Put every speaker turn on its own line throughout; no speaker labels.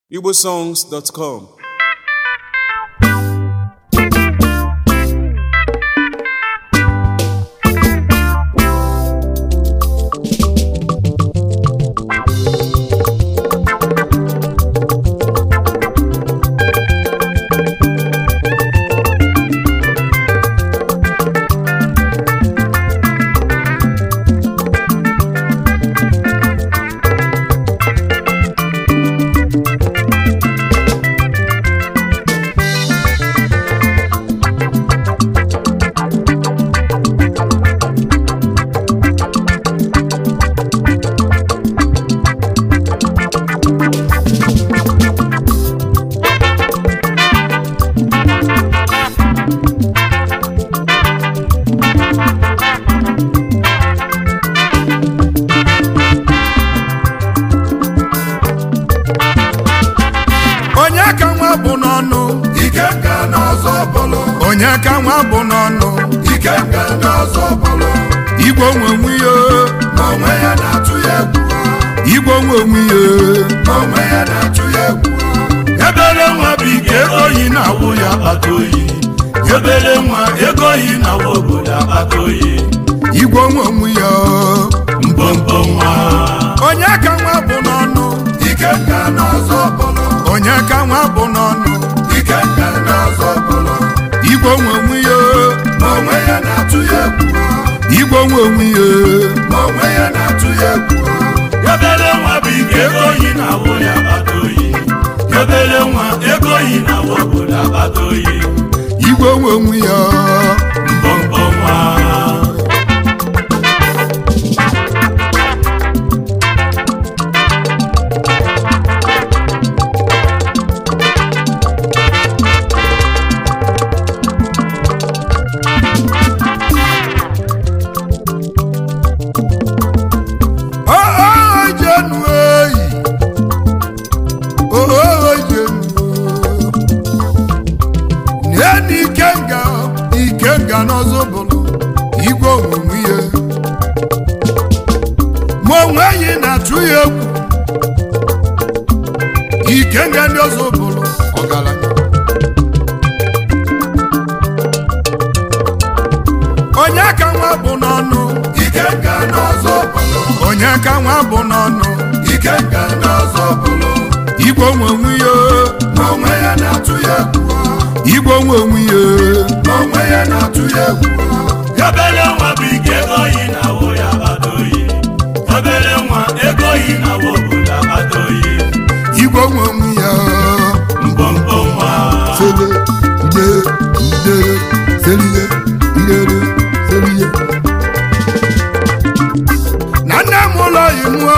igbosongs.com
onye ka nwa bụ n'ọnụ
ike nga n'ọzọ bụlụ
onye ka nwa bụ n'ọnụ
ike nga n'ọzọ bụlụ
igwe onwe onwe ya
ma onwe ya na-atụ ya egwu
igwe onwe onwe ya
ma onwe ya na-atụ ya egwu
ebere nwa bụ ike ego yi na-awụ ya akpata oyi
obere nwa ego yi na nwa obodo akpata oyi
igwe onwe onwe ya
mpompo nwa
onye ka nwa bụ n'ọnụ
ike nga n'ọzọ bụlụ
onye ka nwa bụ n'ọnụ
ike nga n'ọzọ bụlụ
igwe onwe onwe ya
ma onwe ya na-atụ ya egwu
igwe onwe onwe ya
ma onwe ya na-atụ ya egwu obere nwa bụ ike ego yi na awụ ya akpata oyi obere nwa ego yi na nwa obodo akpata oyi
igwe onwe onwe ya
mpompo nwa
Oh, jenu eyi oh jenu neni ikenga ikenga n'ọzọ bụrụ igwe onwunwe ihe ma onwe yi na-atụ ya egwu ikenga ndị ọzọ bụrụ ọgaranya onye ka nwa bụ n'ọnụ
ike nga n'ọzọ bụlụ
onye ka nwa bụ n'ọnụ
ike nga n'ọzọ bụlụ
igwe onwe onwe ya
ma onwe ya na-atụ ya egwu
igwe onwe onwe ya
ma onwe ya na-atụ ya egwu obere nwa bụ ike ego yi na awụ ya akpata oyi obere nwa ego yi na awụ obodo akpata oyi
igwe onwe onwe ya
mpompo nwa
sele ide ide seliye idere seliye na nne m ụlọ imụọ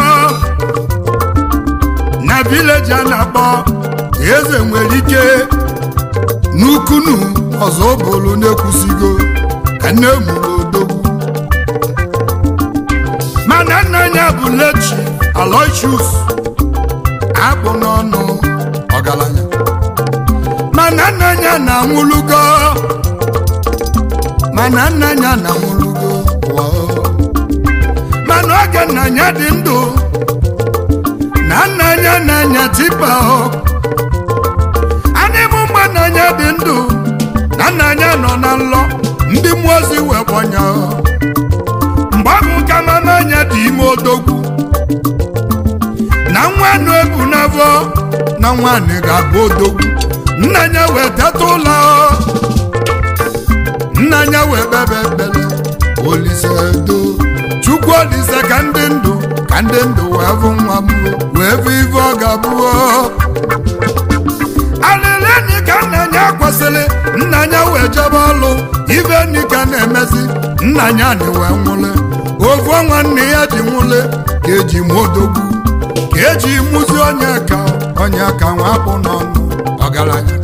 na vileji a na-akpọ eze nwere ike n'ukunu ọzọ bụrụ na-ekwusigo ka nne mụrụ odogwu mana nna ya bụ lechi aloysius akpụ n'ọnụ ọgaranya mana nna ya na-anwụlugo mana nna ya na-anwụlugo wow. mana oge nna ya dị ndụ na nna ya na-anya tipa ọ anịmụ mgbe nna ya dị ndụ na nna ya nọ na nlọ ndị mmụọ ozi wee gbọnya mgbe ahụ ka mama anya dị ime odogwu na nwa nụ ebu n'afọ na nwaanyị ga-abụ odogwu nna ya wee teta ụlọ nna ya wee kpebe ekpere olise do chukwu olise ka ndị ndụ ka ndị ndụ wee bụ nwa m wee bụ ife ọ ga-abụọ alịlịnị ka nna ya kwesịrị nna ya wee jebe ọlụ ife nni ka na-emezi nna ya na wee nwụle ofu nwanne ya ji nwụle ka eji mụ odogwu ka eji mụzi onye ka onye ka nwa bụ n'ọnụ ọgaranya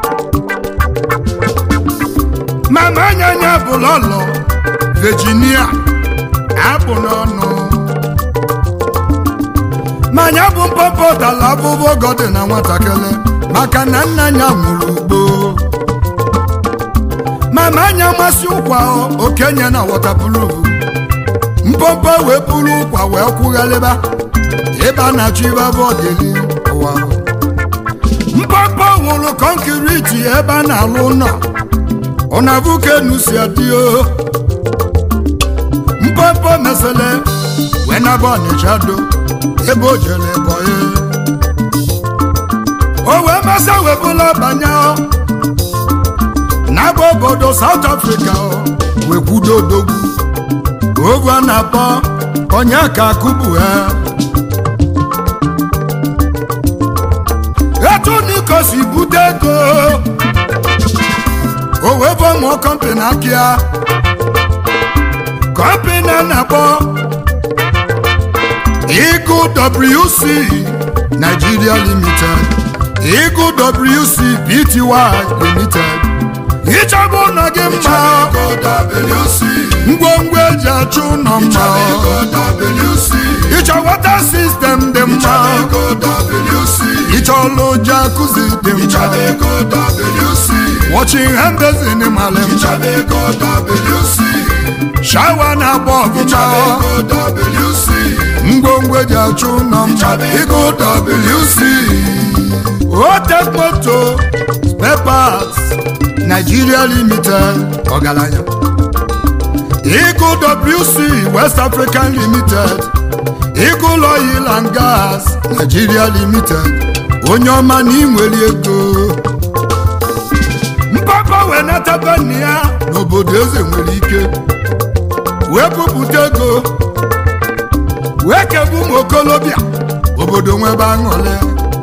mama anya ya bụ lọlọ Virginia abụ n'ọnụ manya bụ mpọpọ dala abụbọ ogo dị na nwatakịrị maka na nna ya nwụrụ ugbo mama anya masị ụkwa okenye na wọtapụlụvu mpọpọ wee buru ụkwa wee kwugharịba ebe a na-achọ ibe abụ ọdịli ụwa fụlụ kọnkiriti ebe a na-alụ ụlọ ọnavukenu si adịo mpompo mesele wee naba ọnịcha do ebe o jere bọye o wee masa webụla banye n'agba obodo South Africa wee kwudo odogwu ovu a na-akpọ onye ka akụbu ha etu niko si bute ego o wee bụ mụọ kọmpani akịa kọmpani a na-akpọ Eagle WC Nigeria Limited Eagle WC Pty Limited ịchọba ụlọ gị mma ngwongwo eji achụ ụlọ mma ịchọ wata sistem dị mma ịchọla ụjọ akụzi dị mma wọching handezin mara mma shawa na-agba ọgụma ngwongwo eji achụ ụlọ mma ịgụ WC Otek moto spare parts Nigeria Limited ọgaranya Eagle WC West African Limited Eagle Oil and Gas Nigeria Limited onye ọma na inwere ego mpapa wee nataba nna ya n'obodo eze nwere ike wee bupụta ego wee kebu ụmụ okolobịa obodo nwebe aṅụle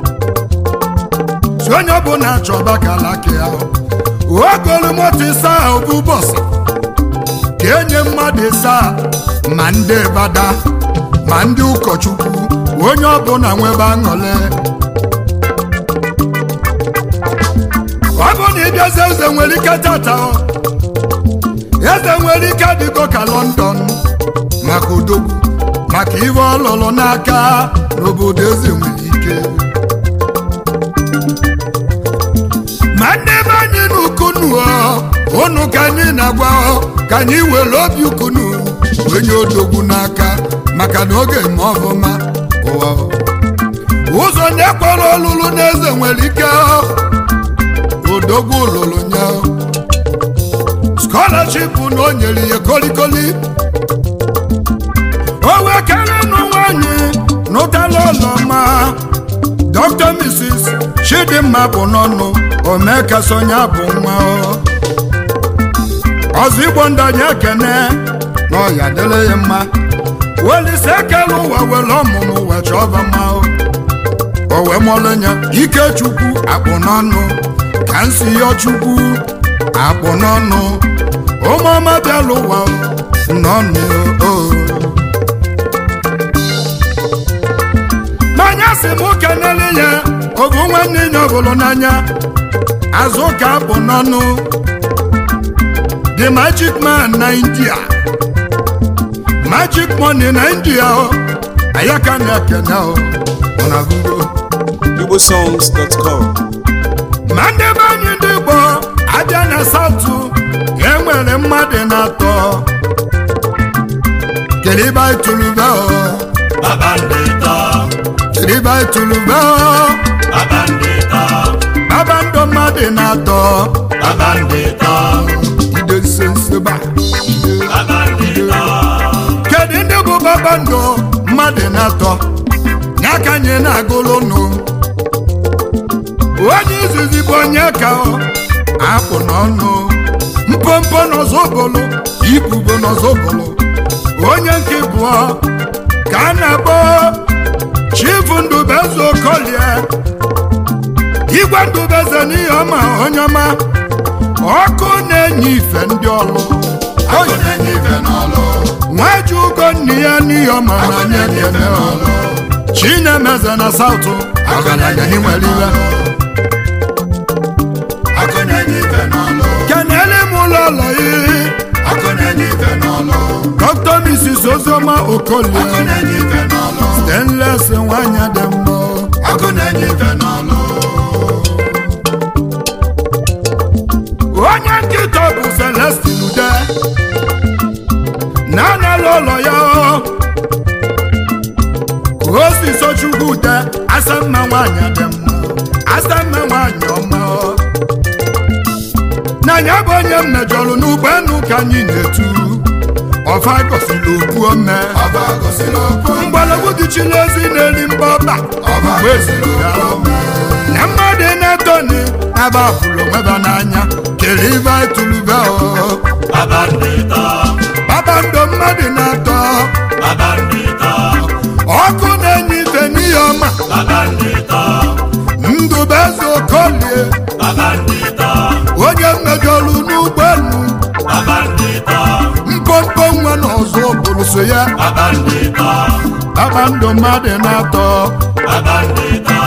si onye ọbụla chọba kalaki ahụ ogolu moto ịsa ahụ bụ bọsụ ka enye mmadụ ịsa ma ndị bada ma ndị ụkọchukwu onye ọbụla nwebe aṅụle ọ bụ na ịbịazi eze nwere ike tata eze nwere ike dịgo ka London maka odogwu maka iwe ọlụlụ n'aka n'obodo eze nwere ike ma ndị be anyị n'ukunu unu ka anyị na-agwa ka anyị were obi ukunu onye odogwu n'aka maka na oge ma ọfụma ụwa ụzọ na-ekwere ọlụlụ n'eze nwere ike odogwu lụrụ nye scholarship na o nyere ya kolikoli o wee kere nụ nwanyị n'ụtala ụlọma Dr. Mrs. Chidimma bụ n'ọnụ omekasonya bụ nwa ọzọ igbo ndanye ekene na ọya dịrị ya mma welise ekele ụwa were ọmụmụ wee chọba mma o wee mọlụnya ikechukwu akpụ n'ọnụ ka nsi yọ chukwu akpụ n'ọnụ ụmụọma bịala ụwa n'ọnụ o n'anya si m kenele ya ogu nwanne ya ọbụlụ n'anya azụ ka akpụ n'ọnụ the magic man na india magic money na india ayaka na-ekene ọ na gugo
igbosongs.com
ma ndị be anyị ndị Igbo abịa na satụ enwere mmadụ na-atọ kelibe itulube kelibe itulube babandọ mmadụ na-atọ ide nsenseba kedu ndị bụ babandọ mmadụ na-atọ n'aka anyị na-agụlụ nụ onye izizi bụ onye ka akpụ n'ọnụ mpompo n'ọzọbolo ibubo n'ọzọbolo onye nke bụọ ka a na-akpọ chifu ndubeze okolie igwe ndubeze n'ihe ọma onye ọma ọkụ na-enye ife ndị ọlụ nwaji ugo nne ya n'ihe ọma na anya ekene ọlụ chinemeze na saụtụ ọgaranya n'inwere iwe kenele m ụlọ ụlọ ihe dr mrs ozioma okolie stainless nwanyị dị mma onye nkịta bụ celestin ude na-anala ụlọ ya ka o si sochukwu ude asamma nwanyị dị mma asamma nwanyị ọma anya bụ onye mmejọrụ n'ụgbọelu ka anyị na-etu ọfa gosiri okwu ome
ọba gosiri okwu
mgbọrọgwụ dịchiri ezi na-eri mbọba
ọba
mgbe eziri ya na mmadụ na-etoni ebe afụrụ onweba n'anya kere ibe tụlube
baba ndị tọ
kpakpando mmadụ na-atọ
baba ndị tọ
ọkụ na-enye ife n'ihe ọma
baba ndị tọ
ndụbeze okolie
baba ndị tọ
onye mmejọrụ n'ụgbọelu
baba ndị tọ
mpompo nwa na ọzọ bụrụ so ya
baba ndị tọ
kpakpando mmadụ na-atọ
baba ndị tọ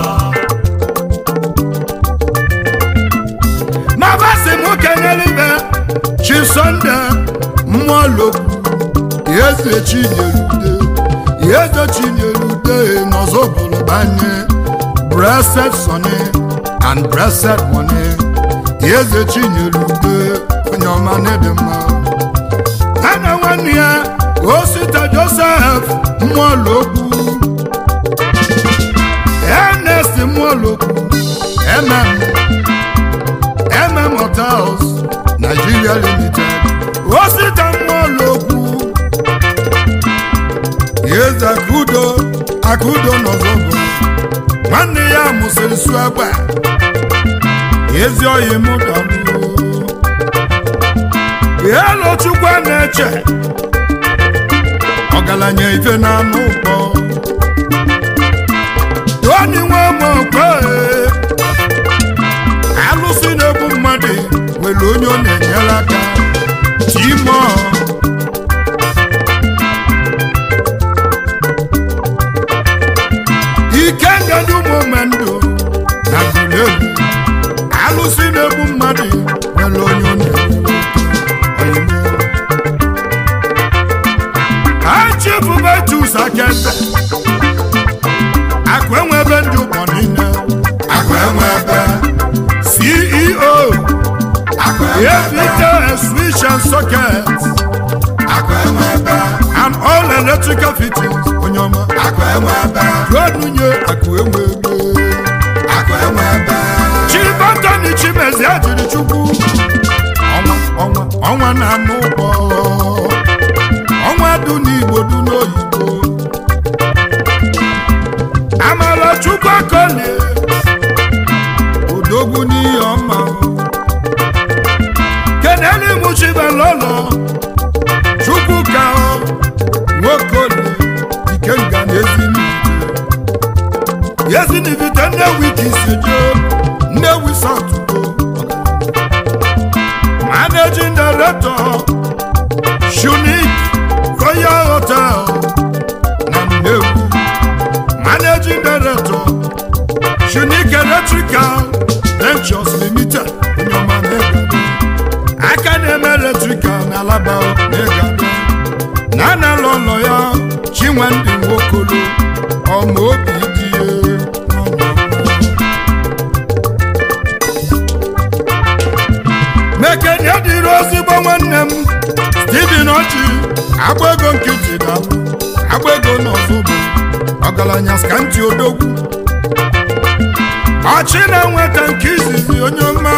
ma basị m kenyere ibe chi sọnde mmụọ lokwu eze chinyerude eze chinyerude n'ọzọ bụrụ banye blessed sonny and blessed money eze chinyerude onye ọma na-ede mma ha na nwanne ya osita joseph mmụọ lokwu ernest mmụọ lokwu mm mm hotels nigeria limited osita mmụọlokwu eze akudo akudo n'ọzọgo nwanne ya mụsịrị su egbe ezi oyi mụ dọgbuo elu chukwu a na-eche ọgaranya ife na anụ ụkpọ toni nwe mokwe alụsị na-egbu mmadụ nwere onye ọ na-enyere aka timo ike ngadi ụmụmendụ na gulelu alụsị na-egbu mmadụ nwere onye ọ na-enyere aka ha chifubetus akeze akụ enwebe ndị ụgbọ niile
akụ enwe ebe
ceo
akụ enwe ebe
Everyday switch and socket
akụ enwe ebe
and all electrical fittings onye ọma
akụ enwe ebe
ruonunye akụ enwe ego
akụ enwe ebe
chibantani chimezi ajiri chukwu ọnwa ọnwa ọnwa na-anụ ụgbọ ọnwa dị n'igbo dị n'oyibo amala chukwu akolie odogwu n'ihe ọma keneli mụchibalolo chukwu ka nwokolie ikenga na ezinite ezinivite nnewi ka isejo nnewi satugo managing director shunik royal hotel na nnewi managing director shunik electrical ventures limited nyoma negado aka na-eme electrical na alaba negado na analụ ụlọ ya chinwendị nwokolo ọma obi dị ya mekene dịrị ozigbo nwanne m steven ọchị agba ego nkịtị na agba ego n'ọzọbo ọgaranya skanti odogwu ọchị na-enweta nke izizi onye ọma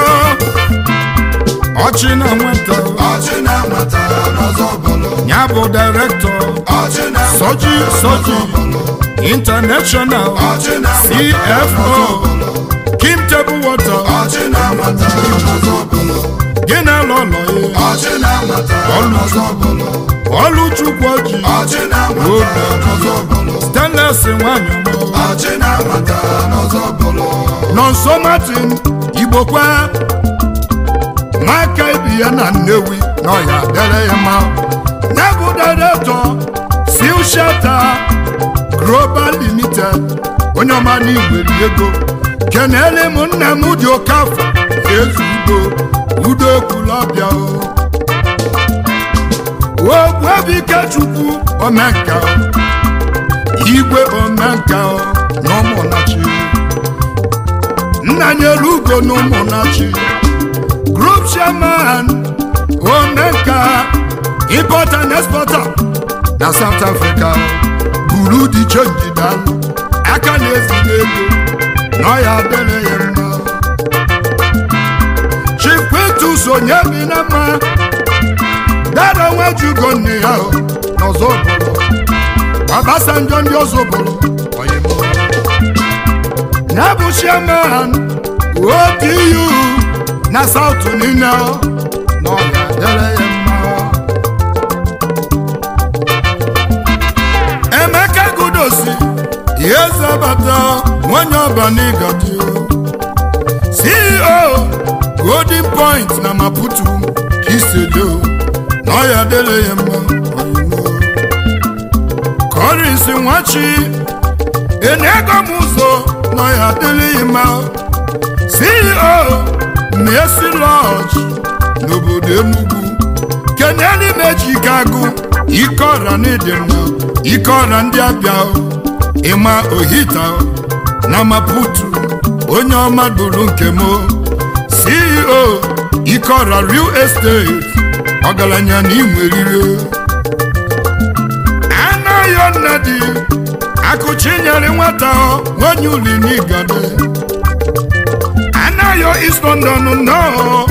ọchị na-enweta
ọchị na-amata n'ọzọ bụlụ
ya bụ direktọ
ọchị na-amata
Soji Soji International
ọchị na-amata
CFO Kim Table Water
ọchị na-amata n'ọzọ bụlụ
gị na alụ ụlọ ya
ọchị na-amata n'ọzọ bụlụ
Ọlụchukwu Ọjị
ọchị na-amata n'ọzọ bụlụ
Stanless nwanyị ọma
ọchị na-amata n'ọzọ bụlụ
Nọnso Martin Igbokwa n'aka ibi ya na Nnewi na ọya dere ya mma ya bụ direktọ Seal Shelter Global Limited onye ọma n'igweri ego kenele m nna m dị oke afọ ezu udo udo ekwulọbịa o ogbuebike chukwu omenka igwe omenka na ụmụnachi nna nyere ugo na ụmụnachi group chairman omenka importer and exporter na south africa buru di chenji dalụ aka na-ezi n'ego na ọya adịrị ya mma chikwetus onye bi na mma dara nwejugo nne ya o n'ọzọ obodo Obasanjo ndị ọzọ obodo oyimo ya bụ chairman ODU na South niile o na ọ ga-adịrị ya mma Emeka Gudosi ihe zabata nwanyị ọbanigadi CEO Golden Point na Maputo Kisedo na ọ ya adịrị ya mma oyimo Collins Nwachi enego m ụzọ na ya adịrị mma CEO Mercy Lodge n'obodo Enugu keneli mejike agụ ike ọra n'ịdịmma ike ọra ndị abịa ịma ohita na Maputo onye ọma duru nke m CEO ike ọra real estate ọgaranya na inwerire anaghị nnedi akụchinyere nwata nwanyị uli n'igade anaghị East London nnọọ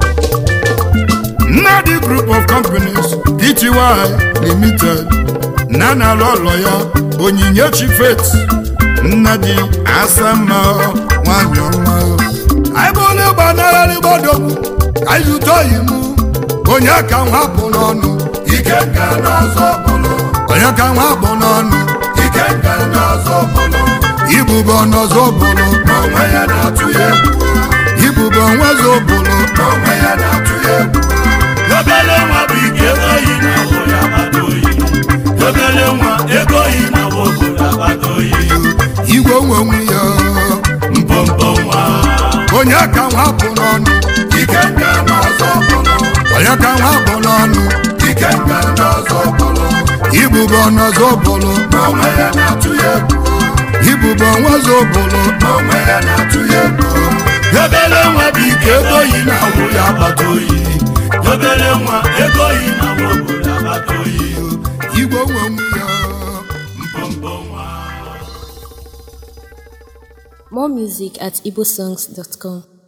Nnadi Group of Companies Pty Limited na na-alụ ụlọ ya Onyinyechi Faith Nnadi Asama nwanyị ọma anyị bụ onye gbanarịrị gbadogbu anyị zụta oyi mụ onye ka nwa bụ n'ọnụ
ike nke n'ọzọ bụlụ
onye ka nwa bụ n'ọnụ
ike nke n'ọzọ bụlụ
ibube ọnọzọ bụlụ
onwe ya na-atụ ya egwu
ibube onwezọ bụlụ
onwe ya na-atụ ya egwu
obere nwa bụ ike ego yi na awụ ya akpata oyi obere nwa ego yi na awụ obodo akpata oyi
igwe onwenwe ya
mpompo nwa
onye ka nwa bụ n'ọnụ
ike nke n'ọzọ bụlụ
onye ka nwa bụ n'ọnụ
ike nke n'ọzọ bụlụ
ibube ọnọzọ bụlụ
onwe ya na-atụ ya egwu
ibube onwezọ bụlụ
onwe ya na-atụ ya egwu
obere nwa bụ ike ego yi na awụ ya akpata oyi obere nwa ego yi na awụ obodo akpata oyi
igwe onwenwe ya
mpompo nwa
More music at igbosongs.com.